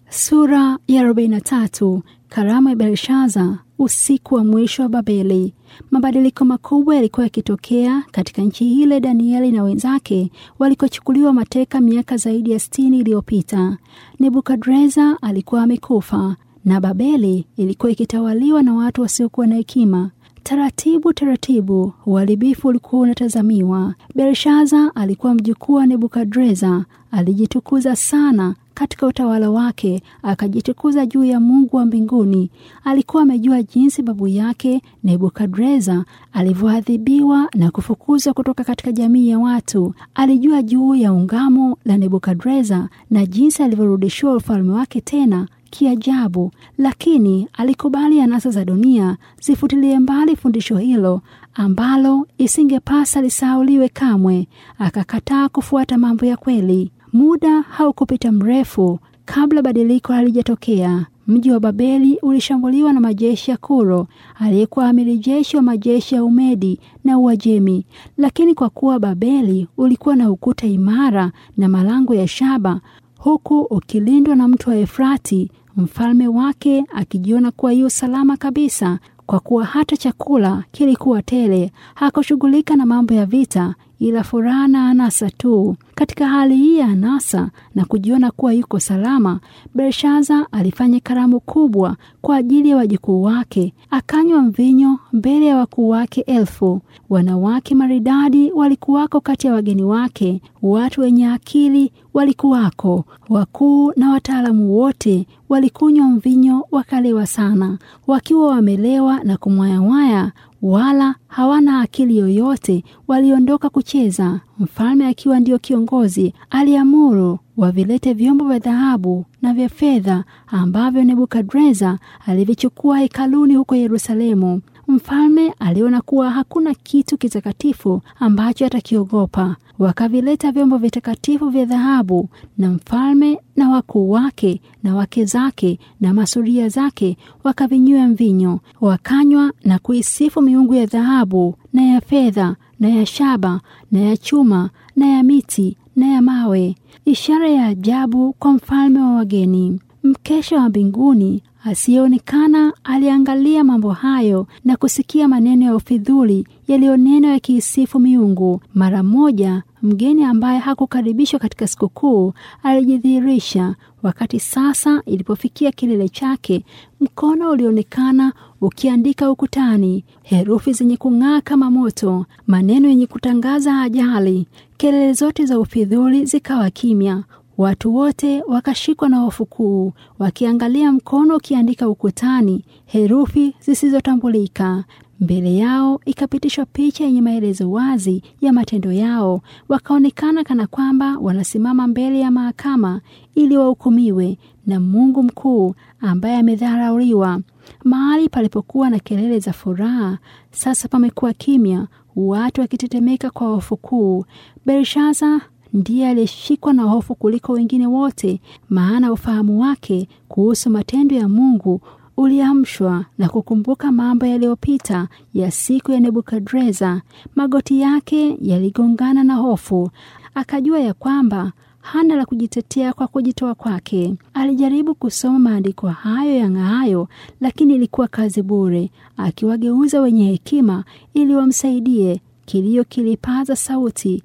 Sura ya 43. Karamu ya Belshaza, usiku wa mwisho wa Babeli. Mabadiliko makubwa yalikuwa yakitokea katika nchi ile Danieli na wenzake walikochukuliwa mateka miaka zaidi ya sitini iliyopita. Nebukadreza alikuwa amekufa na Babeli ilikuwa ikitawaliwa na watu wasiokuwa na hekima. Taratibu taratibu uharibifu ulikuwa unatazamiwa. Belshaza alikuwa mjukuu wa Nebukadreza, alijitukuza sana katika utawala wake, akajitukuza juu ya Mungu wa mbinguni. Alikuwa amejua jinsi babu yake Nebukadreza alivyoadhibiwa na kufukuzwa kutoka katika jamii ya watu. Alijua juu ya ungamo la Nebukadreza na jinsi alivyorudishiwa ufalme wake tena kiajabu, lakini alikubali anasa za dunia zifutilie mbali fundisho hilo ambalo isingepasa lisauliwe kamwe. Akakataa kufuata mambo ya kweli. Muda haukupita mrefu kabla badiliko halijatokea. Mji wa Babeli ulishambuliwa na majeshi ya Kuro aliyekuwa amiri jeshi wa majeshi ya Umedi na Uajemi. Lakini kwa kuwa Babeli ulikuwa na ukuta imara na malango ya shaba, huku ukilindwa na mto wa Efrati, mfalme wake akijiona kuwa yu salama kabisa, kwa kuwa hata chakula kilikuwa tele. Hakushughulika na mambo ya vita, ila furaha na anasa tu. Katika hali hii ya anasa na kujiona kuwa yuko salama, Belshaza alifanya karamu kubwa kwa ajili ya wajukuu wake, akanywa mvinyo mbele ya wakuu wake elfu. Wanawake maridadi walikuwako kati ya wageni wake, watu wenye akili walikuwako, wakuu na wataalamu wote walikunywa mvinyo wakalewa sana, wakiwa wamelewa na kumwayawaya wala hawana akili yoyote. Waliondoka kucheza. Mfalme akiwa ndio kiongozi, aliamuru wavilete vyombo vya dhahabu na vya fedha ambavyo Nebukadreza alivichukua hekaluni huko Yerusalemu. Mfalme aliona kuwa hakuna kitu kitakatifu ambacho atakiogopa. Wakavileta vyombo vitakatifu vya dhahabu, na mfalme na wakuu wake na wake zake na masuria zake wakavinywa mvinyo, wakanywa na kuisifu miungu ya dhahabu na ya fedha na ya shaba na ya chuma na ya miti na ya mawe, ishara ya ajabu kwa mfalme wa wageni. Mkesha wa mbinguni asiyeonekana aliangalia mambo hayo na kusikia maneno ya ufidhuli yaliyonenwa yakiisifu miungu. Mara moja mgeni ambaye hakukaribishwa katika sikukuu alijidhihirisha. Wakati sasa ilipofikia kilele chake, mkono ulionekana ukiandika ukutani herufi zenye kung'aa kama moto, maneno yenye kutangaza ajali. Kelele zote za ufidhuli zikawa kimya. Watu wote wakashikwa na hofu kuu, wakiangalia mkono ukiandika ukutani herufi zisizotambulika. Mbele yao ikapitishwa picha yenye maelezo wazi ya matendo yao. Wakaonekana kana kwamba wanasimama mbele ya mahakama ili wahukumiwe na Mungu mkuu ambaye amedharauliwa. Mahali palipokuwa na kelele za furaha, sasa pamekuwa kimya, watu wakitetemeka kwa hofu kuu. Belshaza ndiye aliyeshikwa na hofu kuliko wengine wote, maana ufahamu wake kuhusu matendo ya Mungu uliamshwa na kukumbuka mambo yaliyopita ya siku ya Nebukadreza. Magoti yake yaligongana na hofu, akajua ya kwamba hana la kujitetea kwa kujitoa kwake. Alijaribu kusoma maandiko hayo yang'aayo, lakini ilikuwa kazi bure. Akiwageuza wenye hekima ili wamsaidie, kilio kilipaza sauti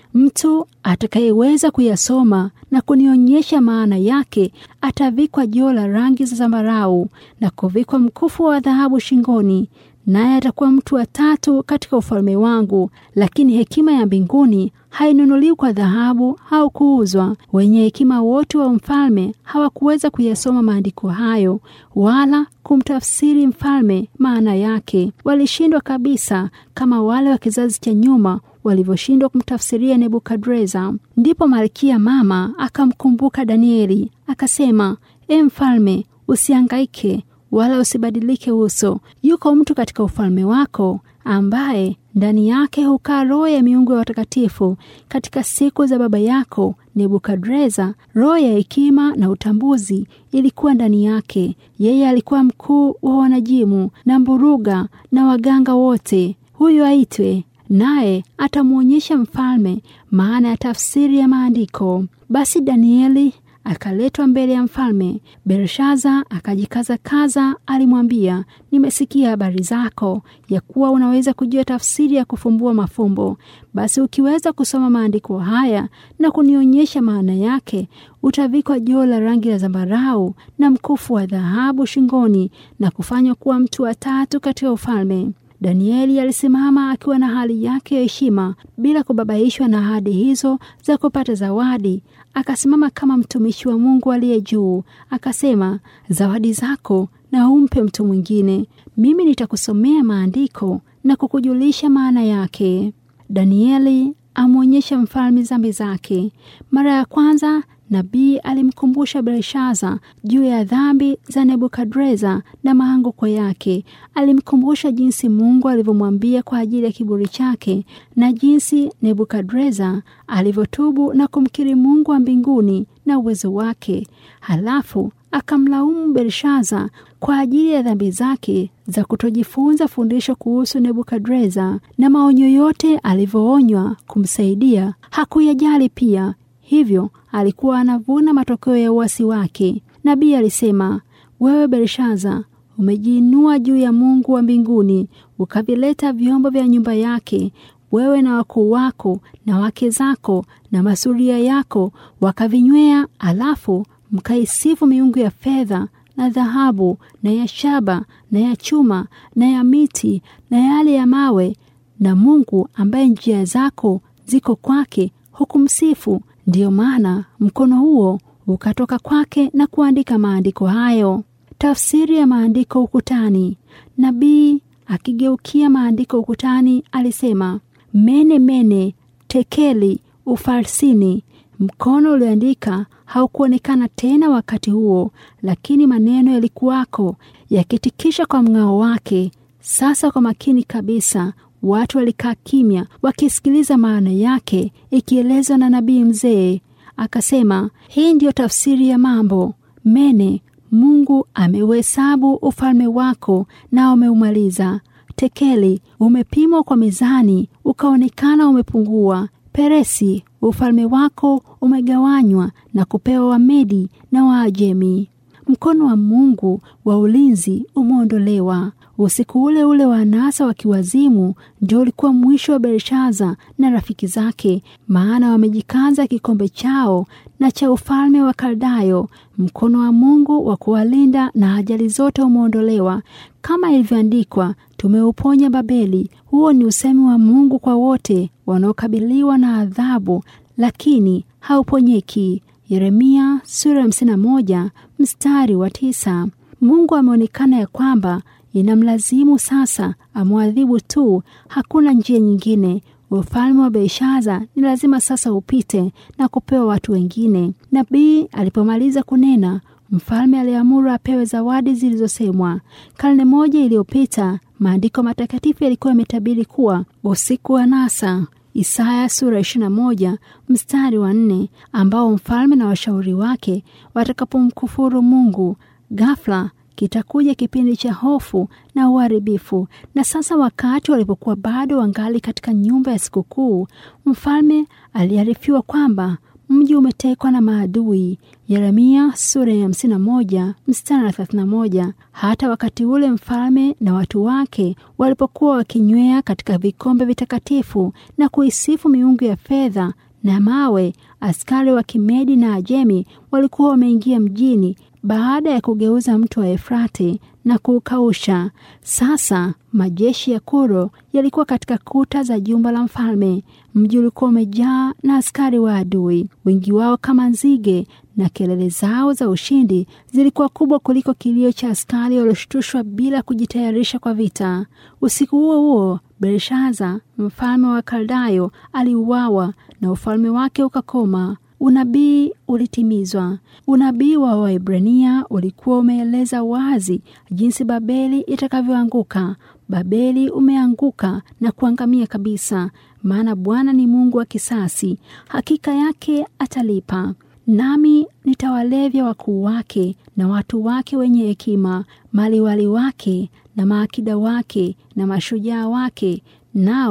Mtu atakayeweza kuyasoma na kunionyesha maana yake atavikwa joo la rangi za zambarau na kuvikwa mkufu wa dhahabu shingoni, naye atakuwa mtu wa tatu katika ufalme wangu. Lakini hekima ya mbinguni hainunuliwi kwa dhahabu au kuuzwa. Wenye hekima wote wa mfalme hawakuweza kuyasoma maandiko hayo wala kumtafsiri mfalme maana yake. Walishindwa kabisa, kama wale wa kizazi cha nyuma walivyoshindwa kumtafsiria Nebukadreza. Ndipo malkia mama akamkumbuka Danieli akasema, E mfalme, usiangaike wala usibadilike uso. Yuko mtu katika ufalme wako ambaye ndani yake hukaa roho ya miungu ya watakatifu. Katika siku za baba yako Nebukadreza, roho ya hekima na utambuzi ilikuwa ndani yake. Yeye alikuwa mkuu wa wanajimu na mburuga na waganga wote. Huyu aitwe naye atamwonyesha mfalme maana ya tafsiri ya maandiko. Basi Danieli akaletwa mbele ya mfalme. Belshaza akajikaza kaza, alimwambia, nimesikia habari zako ya kuwa unaweza kujua tafsiri ya kufumbua mafumbo. Basi ukiweza kusoma maandiko haya na kunionyesha maana yake, utavikwa joo la rangi ya zambarau na mkufu wa dhahabu shingoni na kufanywa kuwa mtu wa tatu katika ufalme. Danieli alisimama akiwa na hali yake ya heshima bila kubabaishwa na ahadi hizo za kupata zawadi. Akasimama kama mtumishi wa Mungu aliye juu, akasema, zawadi zako na umpe mtu mwingine, mimi nitakusomea maandiko na kukujulisha maana yake. Danieli amwonyesha mfalme dhambi zake. Mara ya kwanza nabii alimkumbusha Belshaza juu ya dhambi za Nebukadreza na maanguko yake. Alimkumbusha jinsi Mungu alivyomwambia kwa ajili ya kiburi chake na jinsi Nebukadreza alivyotubu na kumkiri Mungu wa mbinguni na uwezo wake. Halafu akamlaumu Belshaza kwa ajili ya dhambi zake za kutojifunza fundisho kuhusu Nebukadreza na maonyo yote alivyoonywa kumsaidia hakuyajali pia. Hivyo alikuwa anavuna matokeo ya uasi wake. Nabii alisema, wewe Belshaza umejiinua juu ya Mungu wa mbinguni, ukavileta vyombo vya nyumba yake, wewe na wakuu wako na wake zako na masuria yako wakavinywea, alafu mkaisifu miungu ya fedha na dhahabu na ya shaba na ya chuma na ya miti na yale ya mawe, na Mungu ambaye njia zako ziko kwake hukumsifu. Ndiyo maana mkono huo ukatoka kwake na kuandika maandiko hayo. Tafsiri ya maandiko ukutani. Nabii akigeukia maandiko ukutani alisema, mene mene tekeli ufarsini. Mkono ulioandika haukuonekana tena wakati huo, lakini maneno yalikuwako yakitikisha kwa mng'ao wake. Sasa kwa makini kabisa watu walikaa kimya wakisikiliza maana yake ikielezwa na nabii mzee. Akasema, hii ndiyo tafsiri ya mambo. Mene, Mungu ameuhesabu ufalme wako na umeumaliza. Tekeli, umepimwa kwa mizani ukaonekana umepungua. Peresi, ufalme wako umegawanywa na kupewa Wamedi na Waajemi. Mkono wa Mungu wa ulinzi umeondolewa. Usiku ule ule wa anasa wa kiwazimu ndio ulikuwa mwisho wa Belshaza na rafiki zake, maana wamejikaza kikombe chao na cha ufalme wa Kaldayo. Mkono wa Mungu wa kuwalinda na ajali zote umeondolewa, kama ilivyoandikwa, tumeuponya Babeli. Huo ni usemi wa Mungu kwa wote wanaokabiliwa na adhabu, lakini hauponyeki. Yeremia sura ya hamsini na moja mstari wa tisa. Mungu ameonekana ya kwamba inamlazimu sasa amwadhibu tu, hakuna njia nyingine. Ufalme wa Belshaza ni lazima sasa upite na kupewa watu wengine. Nabii alipomaliza kunena, mfalme aliamuru apewe zawadi zilizosemwa. Karne moja iliyopita, maandiko matakatifu yalikuwa yametabiri kuwa usiku wa nasa Isaya sura 21 mstari wa nne, ambao mfalme na washauri wake watakapomkufuru Mungu, ghafla kitakuja kipindi cha hofu na uharibifu. Na sasa wakati walipokuwa bado wangali katika nyumba ya sikukuu, mfalme aliarifiwa kwamba mji umetekwa na maadui. Yeremia sura ya 51 mstari wa 31. Hata wakati ule mfalme na watu wake walipokuwa wakinywea katika vikombe vitakatifu na kuisifu miungu ya fedha na mawe, askari wa Kimedi na Ajemi walikuwa wameingia mjini baada ya kugeuza mto wa Efrati na kuukausha. Sasa majeshi ya Kuro yalikuwa katika kuta za jumba la mfalme. Mji ulikuwa umejaa na askari wa adui, wengi wao kama nzige, na kelele zao za ushindi zilikuwa kubwa kuliko kilio cha askari walioshtushwa bila kujitayarisha kwa vita. Usiku huo huo, Belshaza mfalme wa Kaldayo aliuawa na ufalme wake ukakoma. Unabii ulitimizwa. Unabii wa Waebrania ulikuwa umeeleza wazi jinsi Babeli itakavyoanguka. Babeli umeanguka na kuangamia kabisa, maana Bwana ni Mungu wa kisasi, hakika yake atalipa. Nami nitawalevya wakuu wake na watu wake wenye hekima, maliwali wake na maakida wake na mashujaa wake, nao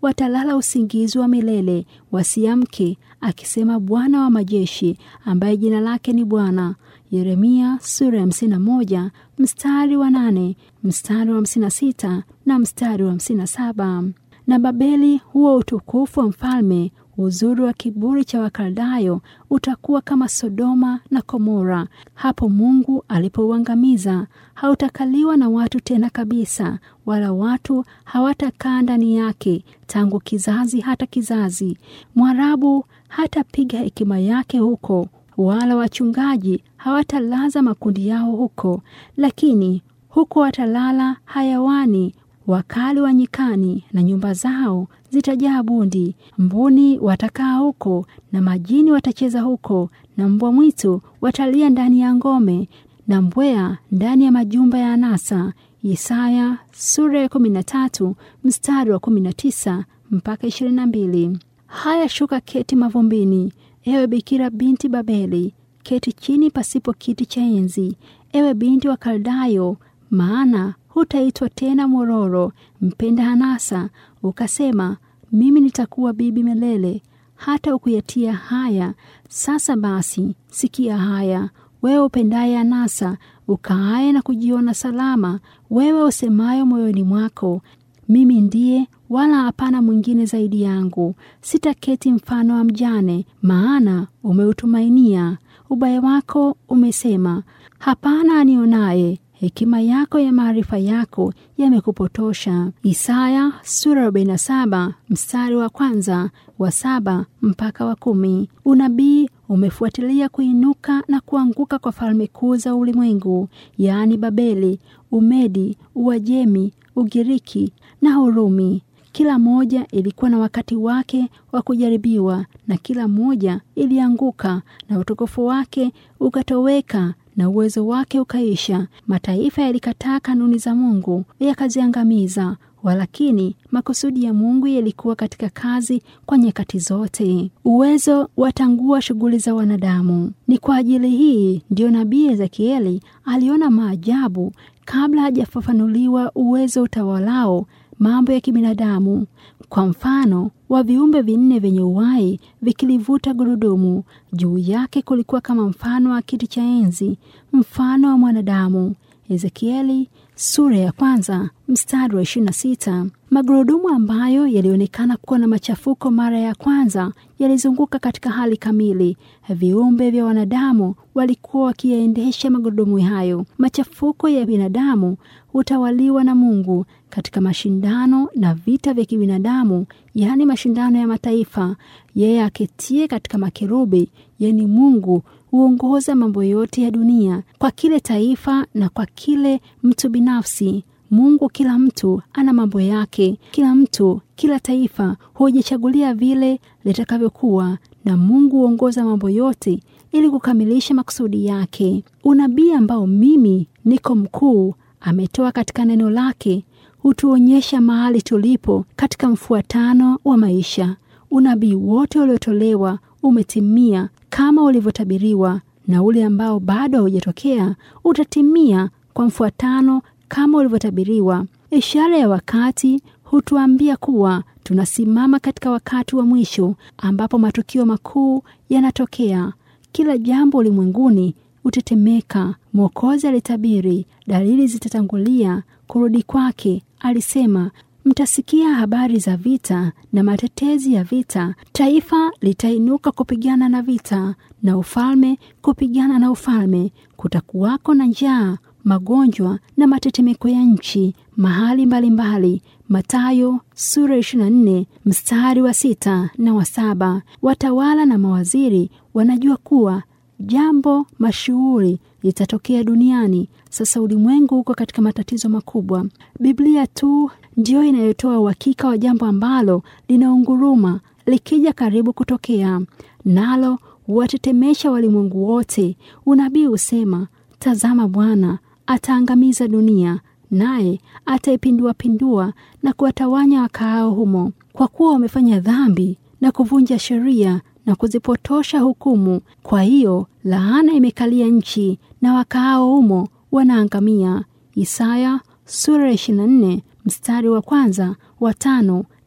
watalala usingizi wa milele, wasiamke, akisema Bwana wa majeshi, ambaye jina lake ni Bwana. Yeremia sura ya hamsini na moja mstari wa nane mstari wa hamsini na sita na mstari wa hamsini na saba na Babeli, huo utukufu wa mfalme, uzuri wa kiburi cha Wakaldayo utakuwa kama Sodoma na Komora hapo Mungu alipouangamiza. Hautakaliwa na watu tena kabisa, wala watu hawatakaa ndani yake tangu kizazi hata kizazi. Mwarabu hatapiga hekima yake huko, wala wachungaji hawatalaza makundi yao huko, lakini huko watalala hayawani wakali wa nyikani, na nyumba zao zitajaa bundi. Mbuni watakaa huko, na majini watacheza huko, na mbwa mwitu watalia ndani ya ngome, na mbweha ndani ya majumba ya anasa. Isaya sura ya kumi na tatu mstari wa kumi na tisa mpaka ishirini na mbili. Haya, shuka keti mavumbini, ewe bikira binti Babeli, keti chini pasipo kiti cha enzi, ewe binti wa Kaldayo, maana hutaitwa tena mororo, mpenda anasa, ukasema mimi nitakuwa bibi milele, hata ukuyatia haya. Sasa basi, sikia haya, wewe upendaye anasa, ukaaye na kujiona salama, wewe usemayo moyoni mwako, mimi ndiye, wala hapana mwingine zaidi yangu. Sitaketi mfano wa mjane, maana umeutumainia ubaya wako, umesema hapana anionaye hekima yako ya maarifa yako yamekupotosha. Isaya sura 47 mstari wa kwanza wa saba mpaka wa kumi. Unabii umefuatilia kuinuka na kuanguka kwa falme kuu za ulimwengu, yaani Babeli, Umedi, Uajemi, Ugiriki na Urumi. Kila moja ilikuwa na wakati wake wa kujaribiwa, na kila moja ilianguka na utukufu wake ukatoweka na uwezo wake ukaisha. Mataifa yalikataa kanuni za Mungu yakaziangamiza, walakini makusudi ya Mungu yalikuwa katika kazi kwa nyakati zote. Uwezo watangua shughuli za wanadamu. Ni kwa ajili hii ndiyo nabii Ezekieli aliona maajabu kabla hajafafanuliwa uwezo utawalao mambo ya kibinadamu. Kwa mfano wa viumbe vinne vyenye uhai vikilivuta gurudumu, juu yake kulikuwa kama mfano wa kiti cha enzi, mfano wa mwanadamu. Ezekieli sura ya kwanza mstari wa 26. Magurudumu ambayo yalionekana kuwa na machafuko mara ya kwanza yalizunguka katika hali kamili. Viumbe vya wanadamu walikuwa wakiyaendesha magurudumu hayo. Machafuko ya binadamu hutawaliwa na Mungu katika mashindano na vita vya kibinadamu, yaani mashindano ya mataifa. Yeye aketie katika makerubi, yaani Mungu huongoza mambo yote ya dunia kwa kile taifa na kwa kile mtu binafsi. Mungu, kila mtu ana mambo yake, kila mtu, kila taifa hujichagulia vile litakavyokuwa, na Mungu huongoza mambo yote ili kukamilisha makusudi yake. Unabii ambao mimi niko mkuu ametoa katika neno lake hutuonyesha mahali tulipo katika mfuatano wa maisha. Unabii wote uliotolewa umetimia kama ulivyotabiriwa, na ule ambao bado haujatokea utatimia kwa mfuatano kama ulivyotabiriwa. Ishara ya wakati hutuambia kuwa tunasimama katika wakati wa mwisho ambapo matukio makuu yanatokea. Kila jambo ulimwenguni hutetemeka. Mwokozi alitabiri dalili zitatangulia kurudi kwake. Alisema, mtasikia habari za vita na matetezi ya vita. Taifa litainuka kupigana na vita, na ufalme kupigana na ufalme. Kutakuwako na njaa, magonjwa na matetemeko ya nchi mahali mbalimbali. Mathayo sura 24 mstari wa sita na wa saba. Watawala na mawaziri wanajua kuwa jambo mashuhuri litatokea duniani. Sasa ulimwengu uko katika matatizo makubwa. Biblia tu ndiyo inayotoa uhakika wa jambo ambalo linaunguruma likija karibu kutokea, nalo huwatetemesha walimwengu wote. Unabii husema, tazama, Bwana ataangamiza dunia, naye ataipinduapindua na kuwatawanya wakaao humo, kwa kuwa wamefanya dhambi na kuvunja sheria na kuzipotosha hukumu. Kwa hiyo laana imekalia nchi na wakaao humo wanaangamia. Isaya sura ya 24 mstari wa kwanza, wa tano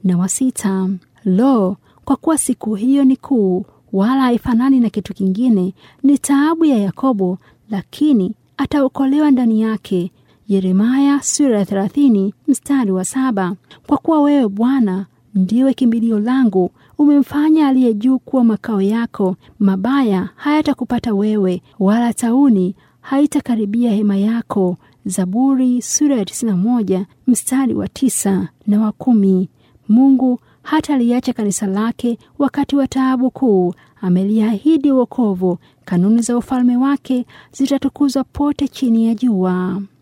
na wa sita. Lo, kwa kuwa siku hiyo ni kuu, wala haifanani na kitu kingine, ni taabu ya Yakobo, lakini ataokolewa ndani yake. Yeremaya sura ya thelathini mstari wa saba. Kwa kuwa wewe Bwana ndiwe kimbilio langu, umemfanya aliye juu kuwa makao yako. Mabaya hayatakupata wewe, wala tauni haitakaribia hema yako. Zaburi sura ya 91 mstari wa tisa na wa kumi. Mungu hata liacha kanisa lake wakati wa taabu kuu. Ameliahidi wokovu. Kanuni za ufalme wake zitatukuzwa pote chini ya jua.